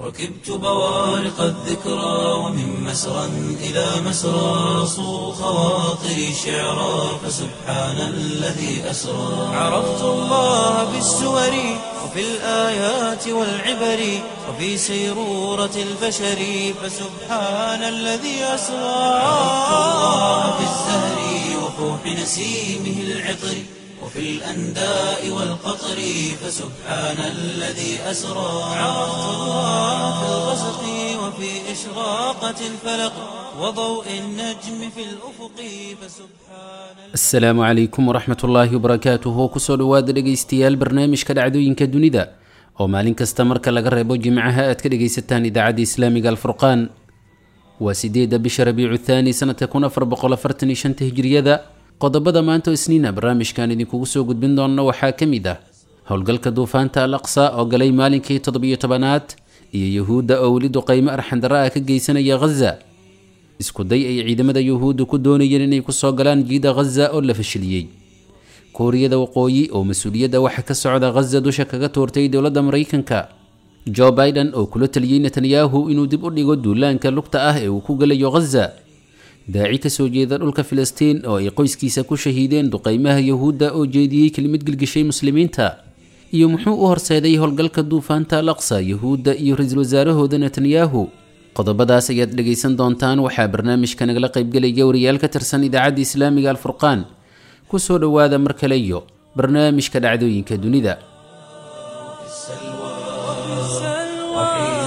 ركبت بوارق الذكرى ومن مسرى إلى مسرى صو خواطري شعرا فسبحان الذي أسرى عرفت الله بالسور وفي الآيات والعبر وفي سيرورة البشر فسبحان الذي أسرى عرفت الله بالزهر وفوح نسيمه العطر وفي الأنداء والقطر فسبحان الذي أسرى عرفت الله في الغسق وفي إشراقة الفلق وضوء النجم في الأفق فسبحان asalaamu calaykum waraxmat ullaahi wabarakaatuhu kusoo dhowaada dhegaystayaal barnaamijka dhacdooyinka dunida oo maalin kasta marka laga reebo jimcaha aad ka dhegaysataan idaacadda islaamiga alfurqaan waa sideedda bisha rabiicu thaani sanadka kun afar boqol afartan iyo shanta hijiriyada qodobada maanta oo isniina barnaamijkan idinkugu soo gudbin doona waxaa ka mid ah howlgalka duufaanta al aqsa oo galay maalinkii toddobiyo tobanaad iyo yuhuudda oo weli duqaymo arxandara ah ka geysanaya ghaza isku day ay ciidamada yuhuudda ku doonayeen inay kusoo galaan jiida ghaza oo la fashiliyey kuuriyada waqooyi oo mas-uuliyadda waxa ka socda ghaza dusha kaga tuurtay dowladda maraykanka jo biden oo kula taliyey netanyahu inuu dib u dhigo duulaanka lugta ah ee uu ku galayo ghaza daaci kasoo jeeda dhulka filistiin oo ay qoyskiisa ku shahiideen duqaymaha yuhuudda oo jeediyey kelimad gelgishay muslimiinta iyo muxuu u horseeday howlgalka duufaanta al aqsa yuhuudda iyo ra-iisul wasaarahooda netanyahu qodobadaas ayaad dhegaysan doontaan waxaa barnaamijka nagala qaybgelaya wariyaal ka tirsan idaacadda islaamiga alfurqaan kusoo dhowaada mar kale iyo barnaamijka dhacdooyinka dunida السلوى وحين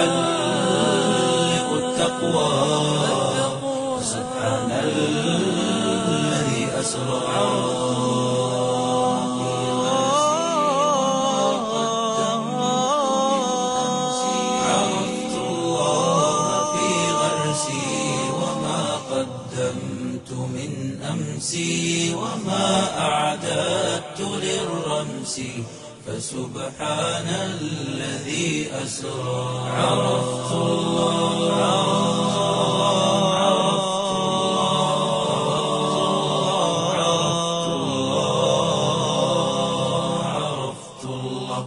تحلق التقوى فسبحان الذي أسرى عرفت الله في غرسي وما قدمت من أمسي وما أعددت للرمس فسبحان الذي أسرى عرفت الله عرفت الله عرفت الله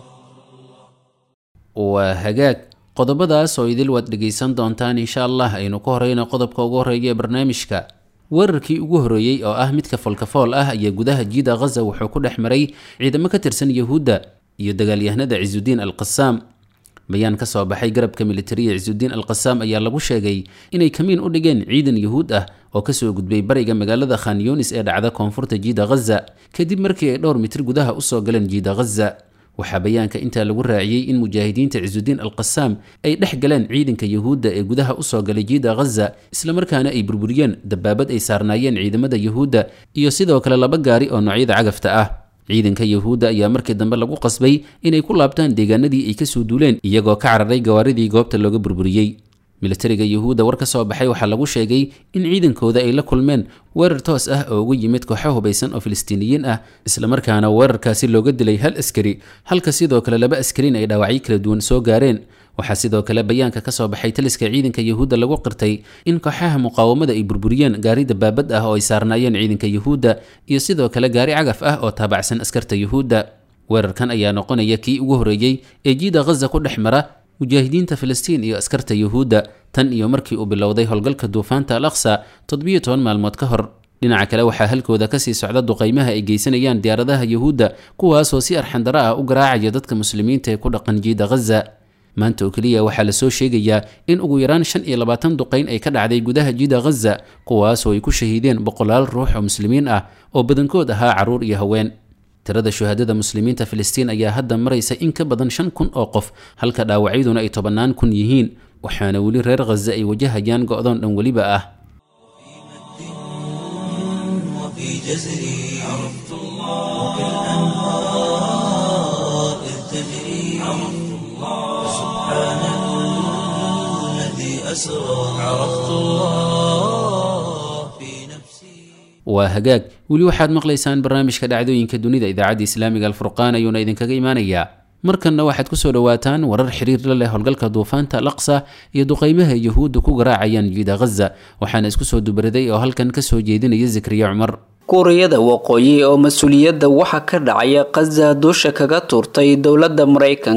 waa hagaag qodobadaas oo idil waad dhegaysan doontaan insha allah aynu ka horeyno qodobka ugu horeeya ee barnaamijka weerarkii ugu horeeyey oo ah midka folkafool ah ayaa gudaha jiida ghaza wuxuu ku dhex maray ciidamo ka tirsan yuhuudda iyo dagaalyahanada cisudiin al qasaam bayaan ka soo baxay garabka militariya cisudiin al qasaam ayaa lagu sheegay inay kamiin u dhigeen ciidan yuhuud ah oo kasoo gudbay bariga magaalada khan yunis ee dhacda koonfurta jiida ghaza kadib markii ay dhowr mitir gudaha usoo galeen jiida ghaza waxaa bayaanka intaa lagu raaciyey in mujaahidiinta cisudiin al qasaam ay dhex galeen ciidanka yuhuudda ee gudaha usoo galay jiida ghaza islamarkaana ay burburiyeen dabaabad ay saarnaayeen ciidamada yuhuudda iyo sidoo kale laba gaari oo noocyada cagafta ah ciidanka yuhuudda ayaa markii dambe lagu qasbay inay ku laabtaan deegaanadii ay kasoo duuleen iyagoo ka cararay gawaaridii goobta looga burburiyey militariga yuhuudda war ka soo baxay waxaa lagu sheegay in ciidankooda ay la kulmeen weerar toos ah oo uga yimid kooxo hubaysan oo filistiiniyiin ah islamarkaana weerarkaasi looga dilay hal askari halka sidoo kale laba askarin ay dhaawacyo kala duwan soo gaareen waxaa sidoo kale bayaanka ka soo baxay taliska ciidanka yuhuudda lagu qirtay in kooxaha muqaawamada ay burburiyeen gaari dabaabad ah oo ay saarnaayeen ciidanka yuhuudda iyo sidoo kale gaari cagaf ah oo taabacsan askarta yuhuudda weerarkan ayaa noqonaya kii ugu horeeyey ee jiida ghaza ku dhex mara mujaahidiinta filistiin iyo askarta yuhuudda tan iyo markii uu bilowday howlgalka duufaanta al aqsa toddobiyo toban maalmood ka hor dhinaca kale waxaa halkooda kasii socda duqaymaha ay geysanayaan diyaaradaha yuhuudda kuwaasoo si arxandaro ah u garaacaya dadka muslimiinta ee ku dhaqan jiida ghaza maanta oo keliya waxaa lasoo sheegayaa in ugu yaraan shan iyo labaatan duqayn ay ka dhacday gudaha jiida ghaza kuwaasoo ay ku shahiideen boqolaal ruux oo muslimiin ah oo badankood ahaa carruur iyo haween tirada shuhaadada muslimiinta filistiin ayaa hadda maraysa in ka badan shan kun oo qof halka dhaawacyaduna ay tobannaan kun yihiin waxaana weli reer khaza ay wajahayaan go-doon dhan weliba ah وفي جزري عرفت الله وبالأنهار إذ تجري عرفت الله سبحان الذي أسرى عرفت الله في نفسي waa hagaag weli waxaad maqlaysaan barnaamijka dhacdooyinka dunida idaacadda islaamiga alfurqaan ayuuna idinkaga imaanayaa markanna waxaad kusoo dhowaataan warar xiriir la leh howlgalka duufaanta alaqsa iyo duqaymaha yuhuudda ku garaacayaan jiida ghaza waxaana isku soo dubaraday oo halkan kasoo jeedinaya zakriya cumar kuuriyada waqooyi oo mas-uuliyadda waxa ka dhacaya khaza dusha kaga tuurtay dowladda maraykanka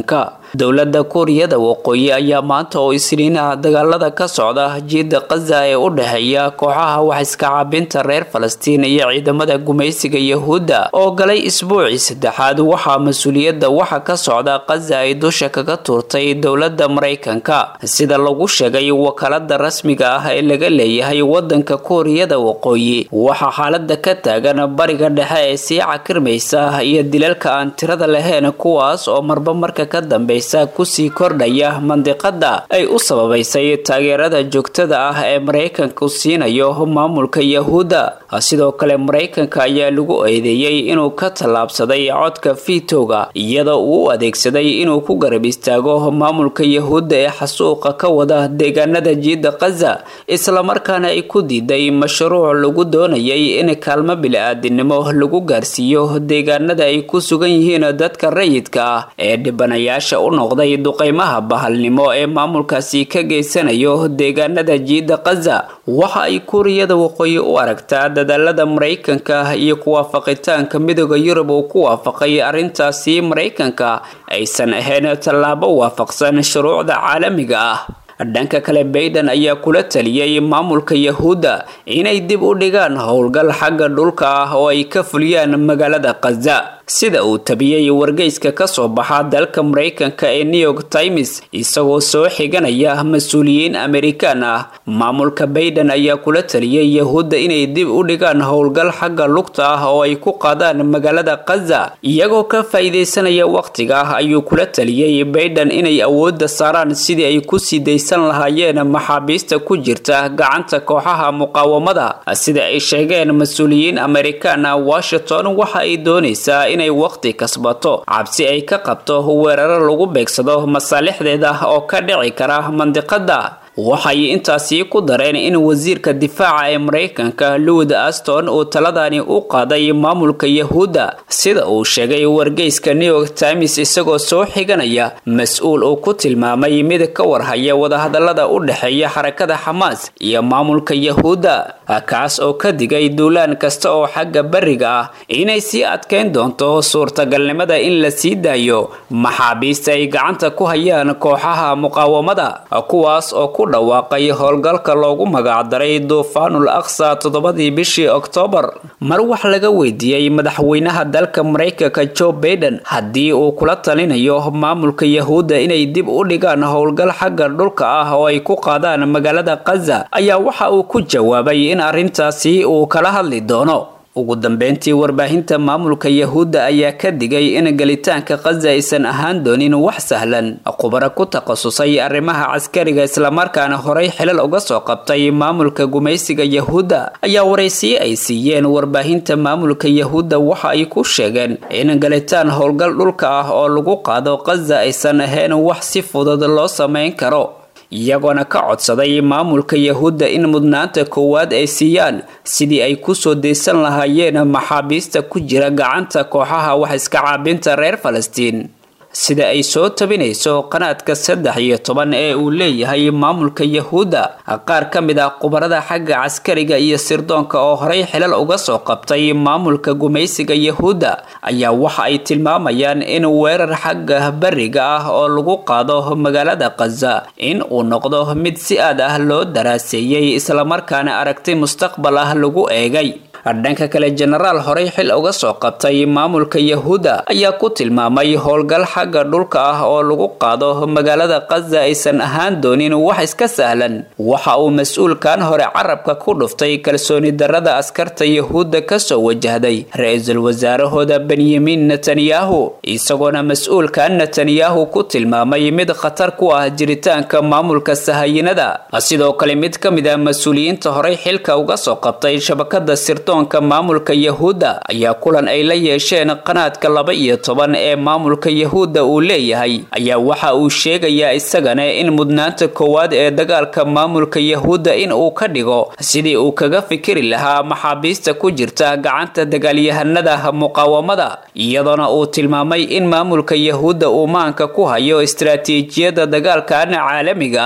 dowladda kuuriyada waqooyi ayaa maanta oo isniinaha dagaalada ka socda jiida kaza ee u dhexeeya kooxaha wax iska caabinta reer falastiin iyo ciidamada gumaysiga yahuudda oo galay isbuucii saddexaad waxaa mas-uuliyadda waxa ka socda kaza ay dusha kaga tuurtay dowladda maraykanka sida lagu sheegay wakaalada rasmiga ah ee laga leeyahay wadanka kuuriyada waqooyi waxaa xaalada ka taagan bariga dhexe ee sii cakirmaysa iyo dilalka aan tirada lahayn kuwaas oo marba marka ka dambeysa kusii kordhaya mandiqada ay u sababaysay taageerada joogtada ah ee maraykanku siinayo maamulka yahuudda sidoo kale maraykanka ayaa lagu eedeeyey inuu ka tallaabsaday codka fiitowga iyadoo uu u adeegsaday inuu ku garab istaago maamulka yahuudda ee xasuuqa ka wada deegaanada jiida kaza islamarkaana ay ku diiday mashruuc lagu doonayay in kaalmo bili-aadinimo lagu gaarsiiyo deegaanada ay ku sugan yihiin dadka rayidka ah ee dhibanayaasha u noqday duqeymaha bahalnimo ee maamulkaasi ka geysanayo deegaanada jiida kaza waxa ay kuuriyada waqooyi u aragtaa dadaalada maraykanka iyo kuwaafaqitaanka midooda yurub uu ku waafaqay arrintaasi maraykanka aysan ahayn tallaabo waafaqsan shuruucda caalamiga ah dhanka kale bayden ayaa kula taliyey maamulka yahuudda inay dib u dhigaan howlgal xagga dhulka ah oo ay ka fuliyaan magaalada kaza sida uu tabiyey wargeyska ka soo baxa dalka maraykanka ee new york times isagoo soo xiganaya mas-uuliyiin amerikaan ah maamulka bayden ayaa kula taliyey yahuudda inay dib u dhigaan howlgal xagga lugta ah oo ay ku qaadaan magaalada kaza iyagoo ka faa-iideysanaya wakhtiga ah ayuu kula taliyey bayden inay awoodda saaraan sidii ay ku sii daysan lahaayeen maxaabiista ku jirta gacanta kooxaha muqaawamada sida ay sheegeen mas-uuliyiin amerikaan ah washington waxa ay doonaysaa inay waqti kasbato cabsi ay ka qabto weeraro lagu beegsado masaalixdeeda oo ka dhici kara mandiqada waxay intaasi ku dareen in wasiirka difaaca ee maraykanka lowd aston uu taladani u qaaday maamulka yahuudda sida uu sheegay wargeyska new york times isagoo soo xiganaya mas-uul uu ku tilmaamay mid ka warhaya wadahadalada u dhexeeya xarakada xamaas iyo maamulka yahuudda kaas oo ka digay duulaan kasta oo xagga bariga ah inay sii adkeyn doonto suurtagalnimada in la sii daayo maxaabiista ay gacanta ku hayaan kooxaha muqaawamada kuwaas oo ku dhawaaqay howlgalka loogu magacdaray duufaanul aqsa toddobadii bishii oktoobar mar wax laga weydiiyey madaxweynaha dalka maraykanka joe baiden haddii uu kula talinayo maamulka yahuudda inay dib u dhigaan howlgal xagga dhulka ah oo ay ku qaadaan magaalada kaza ayaa waxa uu ku jawaabay in arrintaasi uu kala hadli doono ugu dambeyntii warbaahinta maamulka yahuudda ayaa ka digay in gelitaanka kaza aysan ahaan doonin wax sahlan khubaro ku takhasusay arrimaha caskariga islamarkaana horay xilal uga soo qabtay maamulka gumaysiga yahuudda ayaa waraysiye ay siiyeen warbaahinta maamulka yahuudda waxa ay ku sheegeen in galitaan howlgal dhulka ah oo lagu qaado kaza aysan ahayn wax si fudud loo samayn karo iyagoona ka codsaday maamulka yahuudda in mudnaanta koowaad ay siiyaan sidii ay kusoo daysan lahaayeen maxaabiista ku jira gacanta kooxaha wax iska caabinta reer falastiin sida ay soo tabinayso qanaadka saddex iyo toban ee uu leeyahay maamulka yahuudda qaar ka mid ah khubarada xagga caskariga iyo sirdoonka oo horay xilal uga soo qabtay maamulka gumaysiga yahuudda ayaa waxa ay tilmaamayaan in weerar xagga bariga ah oo lagu qaado magaalada kaza in uu noqdo mid si aad ah loo daraaseeyey islamarkaana aragti mustaqbal ah lagu eegay dhanka kale jenaraal horey xil uga soo qabtay maamulka yahuudda ayaa ku tilmaamay howlgal xagga dhulka ah oo lagu qaado magaalada kaza aysan ahaan doonin wax iska sahlan waxa uu mas-uulkan hore carabka ku dhuftay kalsooni darada askarta yahuudda kasoo wajahday ra-iisul wasaarahooda benyamin netanyahu isagoona mas-uulkan netanyahu ku tilmaamay mid khatar ku ah jiritaanka maamulka sahayinada sidoo kale mid ka mid ah mas-uuliyiinta horey xilka uga soo qabtay shabakada sirto maamulka yahuudda ayaa kulan ay la yeesheen qanaadka laba iyo toban ee maamulka yahuudda uu leeyahay ayaa waxa uu sheegayaa isagana in mudnaanta koowaad ee dagaalka maamulka yahuudda in uu ka dhigo sidii uu kaga fikiri lahaa maxaabiista ku jirta gacanta dagaalyahanada muqaawamada iyadoona uu tilmaamay in maamulka yahuudda uu maanka ku hayo istaraatiijiyadda dagaalkan caalamiga ah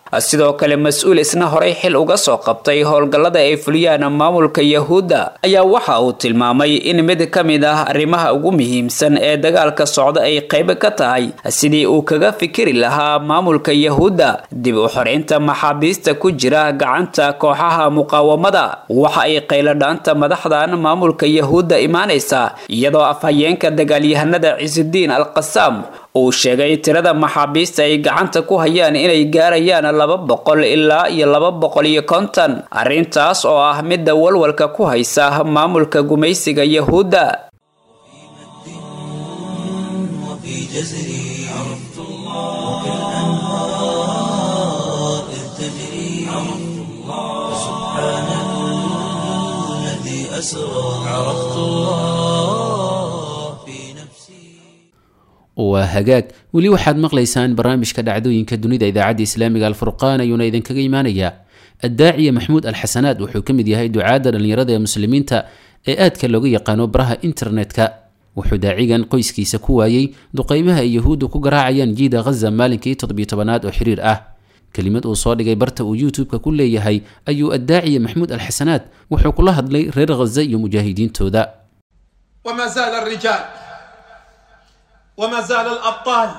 sidoo kale mas-uul isna horey xil uga soo qabtay howlgallada ay fuliyaan maamulka yahuudda ayaa waxa uu tilmaamay in mid ka mid ah arrimaha ugu muhiimsan ee dagaalka socda ay qayb ka tahay sidii uu kaga fikiri lahaa maamulka yahuudda dib u xoreynta maxaabiista ku jira gacanta kooxaha muqaawamada waxa ay qayladhaanta madaxdan maamulka yahuudda imaanaysa iyadoo afhayeenka dagaalyahanada cisudiin al qasaam uu sheegay tirada maxaabiista ay gacanta ku hayaan inay gaarayaan laba boqol ilaa iyo laba boqol iyo konton arrintaas oo ah midda walwalka ku haysa maamulka gumaysiga yahuudda وفي جزري عرفت الله وكالأنهار إذ تجري عرفت الله سبحان الذي أسرى عرفت الله في نفسي waa hagaag weli waxaad maqlaysaan barnaamijka dhacdooyinka dunida idaacadda islaamiga alfurqaan ayuuna idinkaga imaanayaa addaaciya maxmuud alxasanaad wuxuu ka mid yahay ducaadda dhallinyarada ee muslimiinta ee aadka looga yaqaano baraha internetka wuxuu daacigan qoyskiisa ku waayey duqeymaha ay yahuuddu ku garaacayaan jiida ghaza maalinkii toddobiyo tobanaad oo xiriir ah kelimad uu soo dhigay barta uu youtube-ka ku leeyahay ayuu addaaciya maxmuud alxasanaad wuxuu kula hadlay reer ghaza iyo mujaahidiintooda وما زال الرجال وما زال الابطال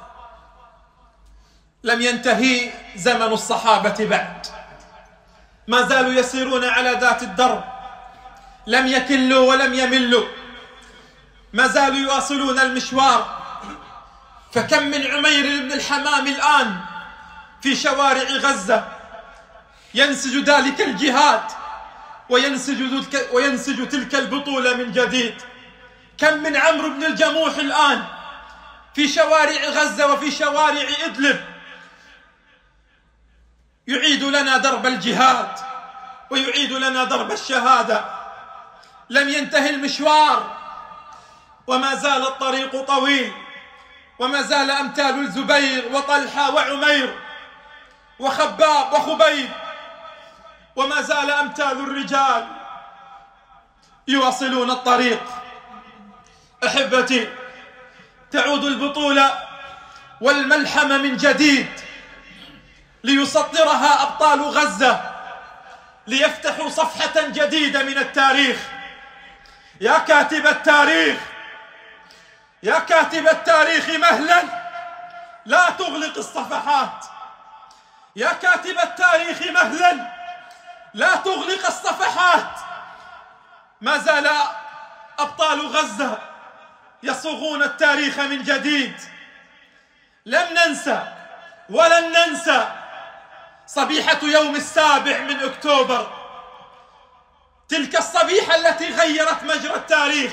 لم ينتهي زمن الصحابه بعد ما زالوا يسيرون على ذات الدرب لم يكلوا ولم يملوا ما زالوا يواصلون المشوار فكم من عمير بن الحمام الان في شوارع غزه ينسج ذلك الجهاد وينسج تلك, وينسج تلك البطولة من جديد كم من عمرو بن الجموح الآن في شوارع غزة وفي شوارع إدلب يعيد لنا درب الجهاد ويعيد لنا درب الشهادة لم ينتهي المشوار وما زال الطريق طويل وما زال أمثال الزبير وطلحة وعمير وخباب وخبيب وما زال أمثال الرجال يواصلون الطريق أحبتي تعود البطولة والملحمة من جديد ليسطرها أبطال غزة ليفتحوا صفحة جديدة من التاريخ يا كاتب التاريخ يا كاتب التاريخ مهلا لا تغلق الصفحات يا كاتب التاريخ مهلا لا تغلق الصفحات ما زال أبطال غزة يصوغون التاريخ من جديد لم ننسى ولن ننسى صبيحة يوم السابع من أكتوبر تلك الصبيحة التي غيرت مجرى التاريخ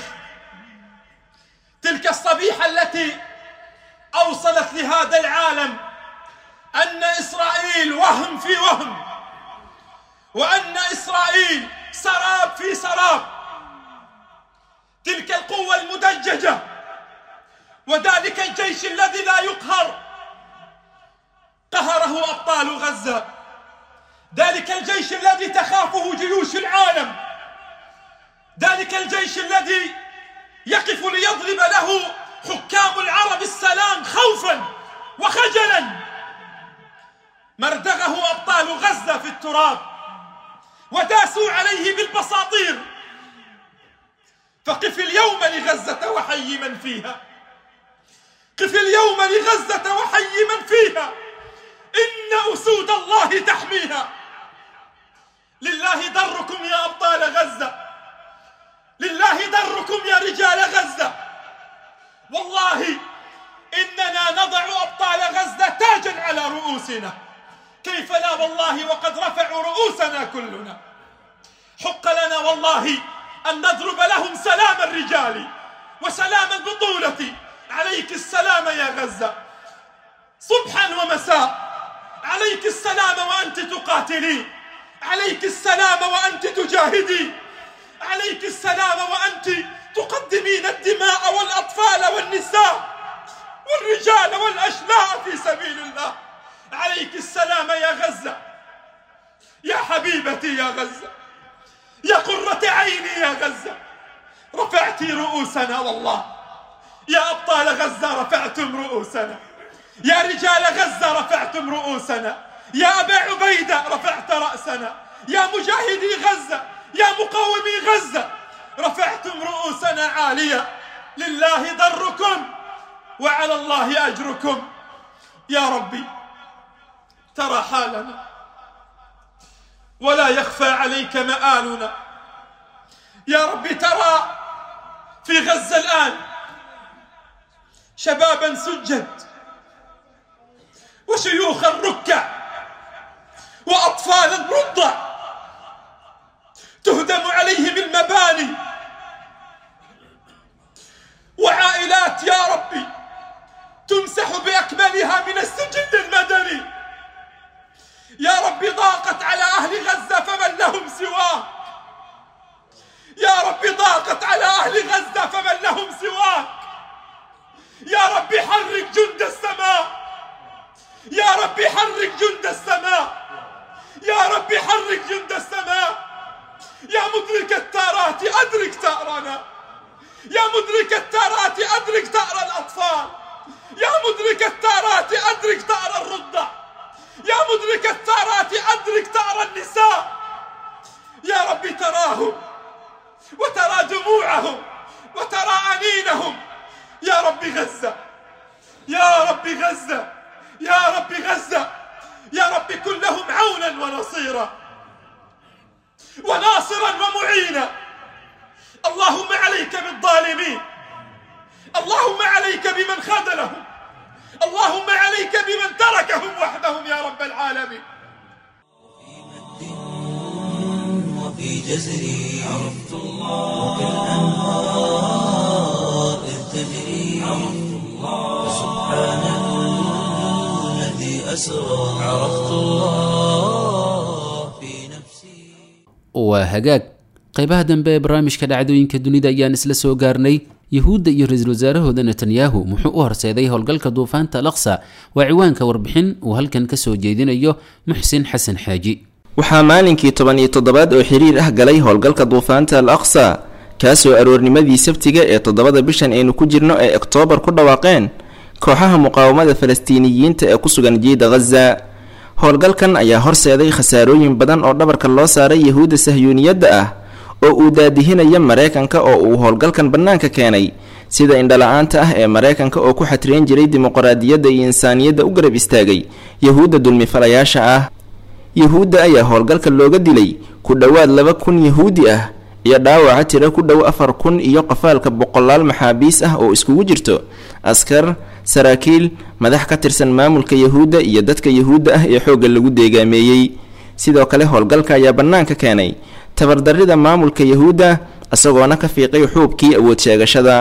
تلك الصبيحة التي أوصلت لهذا العالم أن إسرائيل وهم في وهم وأن إسرائيل سراب في سراب تلك القوة المدججة وذلك الجيش الذي لا يقهر قهره أبطال غزة ذلك الجيش الذي تخافه جيوش العالم ذلك الجيش الذي يقف ليضرب له حكام العرب السلام خوفا وخجلا مردغه أبطال غزة في التراب وداسوا عليه بالبساطير فقف اليوم لغزة وحي من فيها قف اليوم لغزة وحي من فيها إن أسود الله تحميها لله دركم يا أبطال غزة لله دركم يا رجال غزة والله إننا نضع أبطال غزة تاجا على رؤوسنا كيف لا والله وقد رفعوا رؤوسنا كلنا حق لنا والله أن نضرب لهم سلام الرجال وسلام البطولة عليك السلام يا غزة صبحا ومساء عليك السلام وأنت تقاتلين عليك السلام وأنت تجاهدين عليك السلام وأنت تقدمين الدماء والأطفال والنساء والرجال والأشلاء في سبيل الله عليك السلام يا غزة يا حبيبتي يا غزة يا قرة عيني يا غزة رفعت رؤوسنا والله يا أبطال غزة رفعتم رؤوسنا يا رجال غزة رفعتم رؤوسنا يا أبا عبيدة رفعت رأسنا يا مجاهدي غزة يا مقاومي غزة رفعتم رؤوسنا عالية لله ضركم وعلى الله أجركم يا ربي ترى حالنا ولا يخفى عليك مآلنا يا ربي ترى في غزة الآن شبابا سجد وشيوخا ركع وأطفالا رضع تهدم عليهم المباني وعائلات يا ربي تمسح بأكملها من السجن المدني يا ربي ضاقت على أهل غزة فمن لهم سواك يا ربي ضاقت على أهل غزة فمن لهم سواك يا ربي حرك جند السماء يا ربي حرك جند السماء يا ربي حرك جند السماء يا مدرك التارات أدرك تأرنا يا مدرك التارات أدرك تأرى الأطفال يا مدرك التارات أدرك تأرى الرضع يا مدرك التارات أدرك تأرى النساء يا ربي تراهم وترى دموعهم وترى أنينهم يا ربي غزة يا ربي غزة يا ربي غزة يا ربي كن لهم عونا ونصيرا وناصرا ومعينا اللهم عليك بالظالمين اللهم عليك بمن خذلهم اللهم عليك بمن تركهم وحدهم يا رب العالمين وفي جزري عرفت الله وكالأنهار إذ تجري عرفت الله سبحان الذي أسرى عرفت الله في نفسي waa hagaag qaybaha dambe ee barnaamijka dhacdooyinka dunida ayaan isla soo gaarnay yuhuudda iyo ra-iisul wasaarahooda netanyahu muxuu u horseeday howlgalka duufaanta alaqsa waa ciwaanka warbixin uu halkan ka soo jeedinayo muxsin xasan xaaji waxaa maalinkii toban iyo toddobaad oo xiriir ah galay howlgalka duufaanta al aqsa kaasoo aroornimadii sabtiga ee toddobada bishan aynu ku jirno ee oktoobar ku dhawaaqeen kooxaha muqaawamada falastiiniyiinta ee ku sugan jiida ghaza howlgalkan ayaa horseeday khasaarooyin badan oo dhabarka loo saaray yahuudda sahyuuniyadda ah oo uu daadihinaya mareykanka oo uu howlgalkan bannaanka keenay sida indhala-aanta ah ee mareykanka oo ku xatriyan jiray dimuqraadiyadda iyo insaaniyadda u garab istaagay yahuudda dulmifalayaasha ah yahuudda ayaa howlgalka looga dilay ku dhowaad laba kun yahuudi ah iyo dhaawaca tiro ku dhow afar kun iyo qafaalka boqolaal maxaabiis ah oo iskugu jirto askar saraakiil madax ka tirsan maamulka yahuudda iyo dadka yahuudda ah ee xoogga lagu deegaameeyey sidoo kale howlgalka ayaa bannaanka keenay tabardarrida maamulka yahuudda isagoona ka fiiqay xuubkii awood sheegashada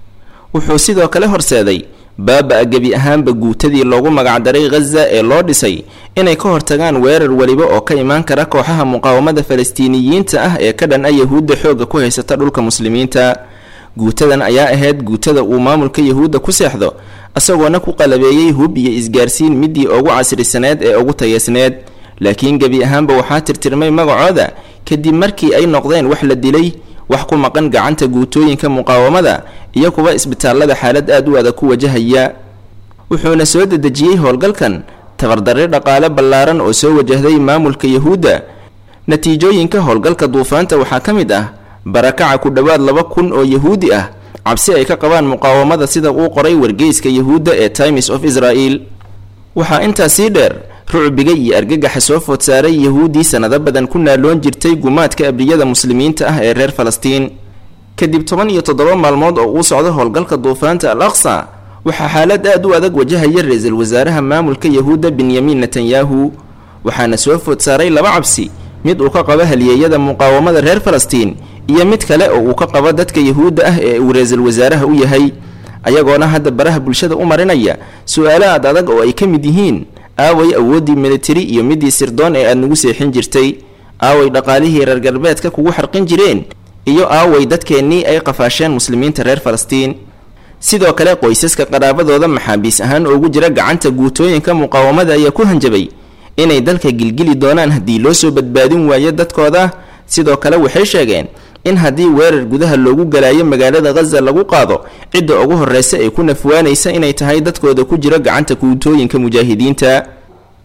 wuxuu sidoo kale horseeday baaba-a gebi ahaanba guutadii loogu magacdaray ghaza ee loo dhisay inay ka hortagaan weerar weliba oo ka imaan kara kooxaha muqaawamada falastiiniyiinta ah ee ka dhan a yahuudda xoogga ku haysata dhulka muslimiinta guutadan ayaa ahayd guutada uu maamulka yahuudda ku seexdo isagoona ku qalabeeyey hub iyo isgaarsiin midii ugu casrisaneed ee ugu tayeysneed laakiin gebi ahaanba waxaa tirtirmay magacooda kadib markii ay noqdeen wax la dilay wax ku maqan gacanta guutooyinka muqaawamada iyo kuwa isbitaallada xaalad aad u adag ku wajahaya wuxuuna soo dedejiyey howlgalkan tabardarre dhaqaale ballaaran oo soo wajahday maamulka yahuudda natiijooyinka howlgalka duufaanta waxaa ka mid ah barakaca ku dhowaad laba kun oo yahuudi ah cabsi ay ka qabaan muqaawamada sida uu qoray wargeyska yahuudda ee times of israel waxaa intaa sii dheer rucbiga iyo argagaxa soo food saaray yahuuddii sanado badan ku naaloon jirtay gumaadka abriyada muslimiinta ah ee reer falastiin kadib toban iyo toddoba maalmood oo uu socdo howlgalka duufaanta al aqsa waxaa xaalad aad u adag wajahaya ra-iisul wasaaraha maamulka yahuudda benyamin netanyahu waxaana soo food saaray laba cabsi mid uu ka qabo halyeeyada muqaawamada reer falastiin iyo mid kale oo uu ka qabo dadka yahuudda ah ee uu ra-iisul wasaaraha u yahay ayagoona hadda baraha bulshada u marinaya su-aalo aad adag oo ay ka mid yihiin aaway awooddii militari iyo midii sirdoon ee aad nagu seexin jirtay aaway dhaqaalihii reer galbeedka kugu xarqin jireen iyo aaway dadkeennii ay qafaasheen muslimiinta reer falastiin sidoo kale qoysaska qaraabadooda maxaabiis ahaan ugu jira gacanta guutooyinka muqaawamada ayaa ku hanjabay inay dalka gilgili doonaan haddii loo soo badbaadin waayo dadkooda sidoo kale waxay sheegeen in haddii weerar gudaha loogu galaayo magaalada khaza lagu qaado cidda ugu horreysa ee ku nafwaanaysa inay tahay dadkooda ku jira gacanta guutooyinka mujaahidiinta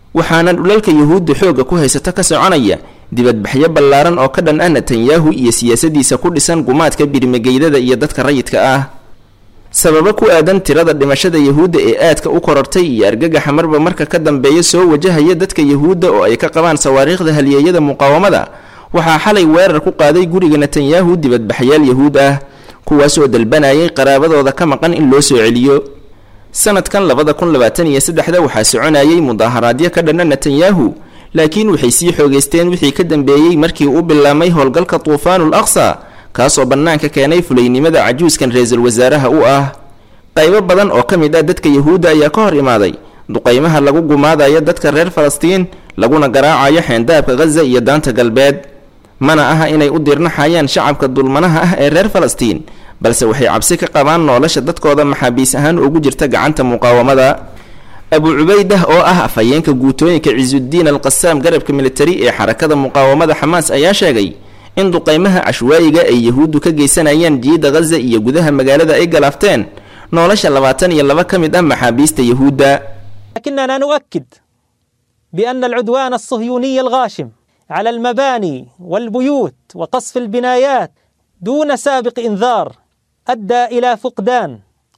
waxaana dhulalka yuhuudda xoogga ku haysata ka soconaya dibadbaxyo ballaaran oo ka dhan ah netanyahu iyo siyaasadiisa ku dhisan gumaadka birmigeydada iyo dadka rayidka ah sababo ku aadan tirada dhimashada yuhuudda ee aadka u korortay iyo argagaxa marba marka ka dambeeya soo wajahaya dadka yuhuudda oo ay ka qabaan sawaariikhda halyeeyada muqaawamada waxaa xalay weerar ku qaaday guriga netanyahu dibadbaxyaal yuhuud ah kuwaasoo dalbanayay qaraabadooda ka maqan in loo soo celiyo sanadkan labada kun labaatan iyo saddexda waxaa soconayay mudaaharaadyo ka dhanna netanyahu laakiin waxay sii xoogeysteen wixii ka dambeeyey markii uu bilaamay howlgalka tuufaanul aqsa kaasoo bannaanka keenay fulaynimada cajuuskan ra-iisul wasaaraha u ah qaybo badan oo ka mid ah dadka yuhuudda ayaa ka hor imaaday duqaymaha lagu gumaadayo dadka reer falastiin laguna garaacayo xeendaabka khaza iyo daanta galbeed mana aha inay u dirnaxayaan shacabka dulmanaha ah ee reer falastiin balse waxay cabsi ka qabaan nolosha dadkooda maxaabiis ahaan ugu jirta gacanta muqaawamada abu cubaydah oo ah afhayeenka guutooyinka cisuuddiin alqasaam garabka militari ee xarakada muqaawamada xamaas ayaa sheegay in duqaymaha cashwaayiga ay yahuuddu ka geysanayaan jiida khaza iyo gudaha magaalada ay galaafteen nolosha labaatan iyo laba ka mid ah maxaabiista yahuudda لكننا نؤكد بأن العدوان الصهيوني الغاشم على المباني والبيوت وقصف البنايات دون سابق إنذار أدى إلى فقدان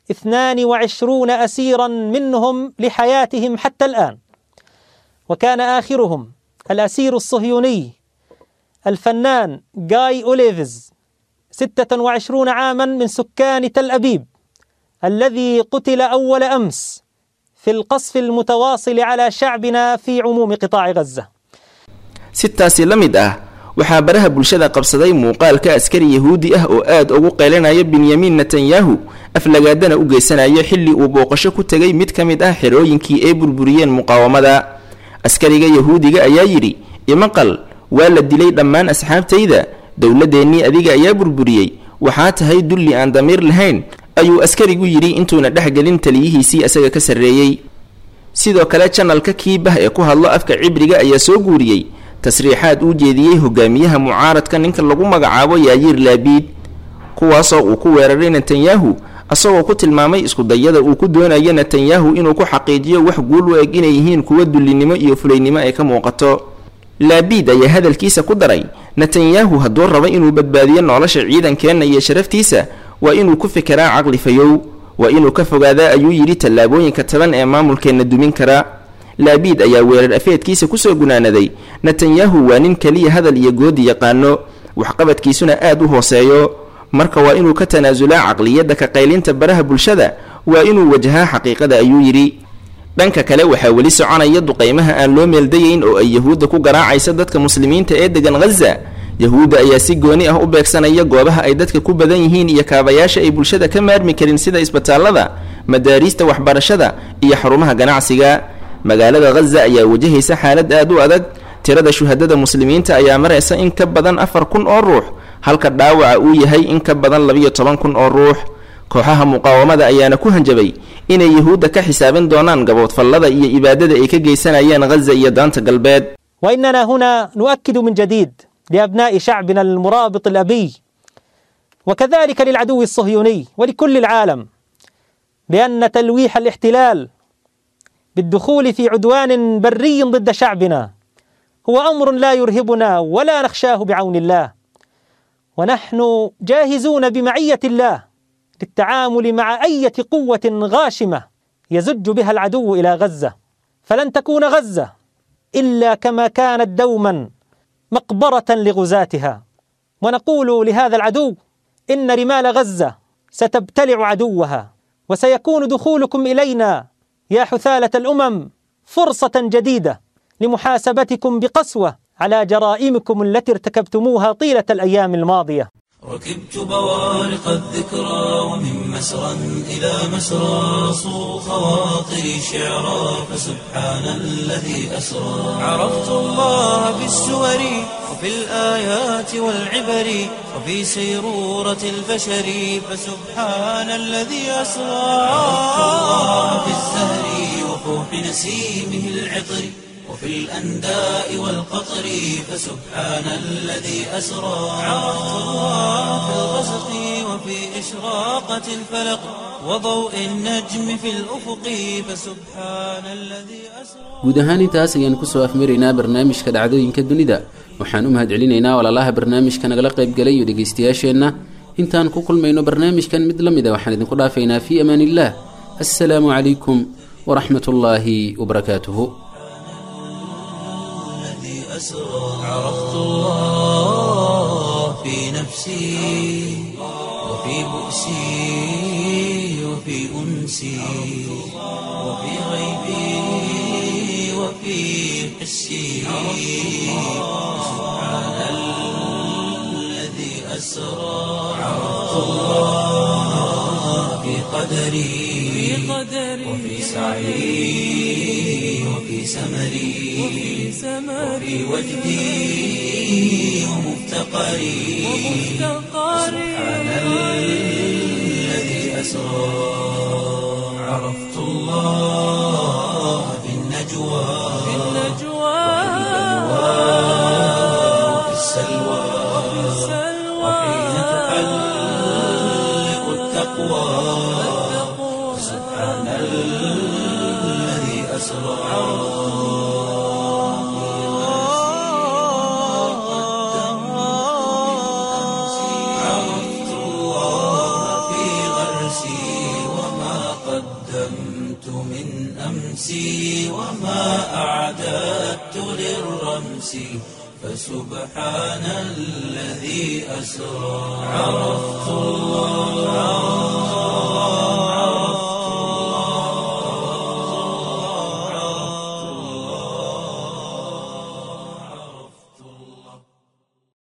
22 أسيرا منهم لحياتهم حتى الآن وكان آخرهم الأسير الصهيوني الفنان جاي أوليفز 26 عاما من سكان تل أبيب الذي قتل أول أمس في القصف المتواصل على شعبنا في عموم قطاع غزة sitaasi la mid ah waxaa baraha bulshada qabsaday muuqaalka askari yahuudi ah oo aad ugu qaylinaya benyamin netanyahu aflagaadana u geysanaya xilli uu booqasho ku tegay mid ka mid ah xerooyinkii ay burburiyeen muqaawamada askariga yahuudiga ayaa yidhi imaqal waa la dilay dhammaan asxaabtayda dowladeennii adiga ayaa burburiyey waxaa tahay dulli aan damiir lahayn ayuu askarigu yidhi intuuna dhexgelin taliyihiisii isaga ka sarreeyey sidoo kale janalka kiibah ee ku hadlo afka cibriga ayaa soo guuriyey tasriixaad uu jeediyey hogaamiyaha mucaaradka ninka lagu magacaabo yaayiir laabiid kuwaasoo uu ku weeraray netanyahu asagoo ku tilmaamay iskudayada uu ku doonayo netanyahu inuu ku xaqiijiyo wax guul u eg inay yihiin kuwa dullinimo iyo fulaynimo ay ka muuqato laabiid ayaa hadalkiisa ku daray netanyahu hadduu rabo inuu badbaadiyo nolosha ciidankeenna iyo sharaftiisa waa inuu ku fikiraa caqli fayow waa inuu ka fogaadaa ayuu yidhi tallaabooyinka taban ee maamulkeenna dumin kara laabiid ayaa weerar afeedkiisa kusoo gunaanaday netanyahu waa nin keliya hadal iyo goodi yaqaano waxqabadkiisuna aad u hooseeyo marka waa inuu ka tanaasulaa caqliyadda ka qaylinta baraha bulshada waa inuu wajahaa xaqiiqada ayuu yidhi dhanka kale waxaa weli soconaya duqaymaha aan loo meeldayeyn oo ay yahuudda ku garaacaysa dadka muslimiinta ee degan khaza yahuudda ayaa si gooni ah u beegsanaya goobaha ay dadka ku badan yihiin iyo kaabayaasha ay bulshada ka maarmi karin sida isbitaallada madaariista waxbarashada iyo xarumaha ganacsiga magaalada khaza ayaa wajahaysa xaalad aad u adag tirada shuhadada muslimiinta ayaa maraysa in ka badan afar kun oo ruux halka dhaawaca uu yahay in ka badan labiyo toban kun oo ruux kooxaha muqaawamada ayaana ku hanjabay inay yahuudda ka xisaabin doonaan gaboodfallada iyo ibaadada ay ka geysanayaan khaza iyo daanta galbeed وإننا هنا نؤكد من جديد لأبناء شعبنا المرابط الأبي وكذلك للعدو الصهيوني ولكل العالم بأن تلويح الاحتلال بالدخول في عدوان بري ضد شعبنا هو أمر لا يرهبنا ولا نخشاه بعون الله ونحن جاهزون بمعية الله للتعامل مع أية قوة غاشمة يزج بها العدو إلى غزة فلن تكون غزة إلا كما كانت دوما مقبرة لغزاتها ونقول لهذا العدو إن رمال غزة ستبتلع عدوها وسيكون دخولكم إلينا يا حثالة الأمم فرصة جديدة لمحاسبتكم بقسوة على جرائمكم التي ارتكبتموها طيلة الأيام الماضية ركبت بوارق الذكرى ومن مسرى إلى مسرى صو خواطري شعرا فسبحان الذي أسرى عرفت الله بالسور وفي الآيات والعبر وفي سيرورة البشر فسبحان الذي أسرى عرفت الله بالزهر وفوح نسيمه العطر وفي الأنداء والقطر فسبحان الذي أسرى عرفت الله في الغسق وفي إشراقة الفلق وضوء النجم في الأفق فسبحان الذي أسرى guud ahaan intaas ayaan kusoo afmaraynaa barnaamijka dhacdooyinka dunida waxaan u mahadcelinaynaa walaalaha barnaamijka nagala qaybgalay iyo dhegaystayaasheenna intaan ku kulmayno barnaamijkan mid la mida waxaan idinku dhaafaynaa fii amaan illah assalaamu calaykum waraxmat ullaahi wabarakaatuhu الذي أسرى عرفت الله في نفسي وفي بؤسي وفي أنسي وفي غيبي وفي حسي سبحان الذي أسرى عرفت الله في قدري وفي سعي وفي سمري وفي وجدي ومفتقري سبحان الذي أسرى عرفت الله في النجوى وفي السلوى وحين تحلق التقوى سبحان الذي أسرى عرفت الله في غرسي وما قدمت من أمسي وما أعددت للرمس فسبحان الذي أسرى عرفت الله